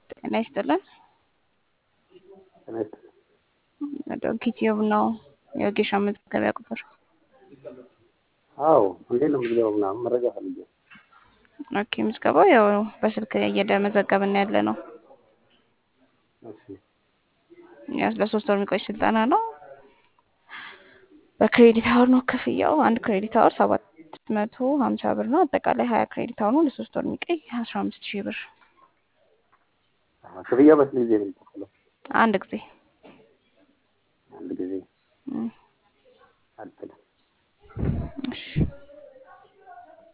ጤና ይስጥልን። ጤና ይስጥልን። ዶንኪ ቲዩብ ነው የወጌሻ መዝገቢያ ቁጥር። አዎ እንዴት ነው ምዝገባው? ምናምን መረጃ ፈልጌ ነው። ኦኬ ምዝገባው ያው በስልክ እየመዘገብን ያለ ነው። እሺ ያው ለሶስት ወር የሚቆይ ስልጠና ነው። በክሬዲት አወር ነው ክፍያው። አንድ ክሬዲት አወር ሰባት መቶ ሀምሳ ብር ነው። አጠቃላይ ሀያ ክሬዲት አወር ነው። ለሶስት ወር የሚቆይ አስራ አምስት ሺህ ብር አዎ፣ ክፍያው በስንት ጊዜ ነው የሚከፈለው? አንድ ጊዜ አንድ ጊዜ እም፣ አልጥልም። እሺ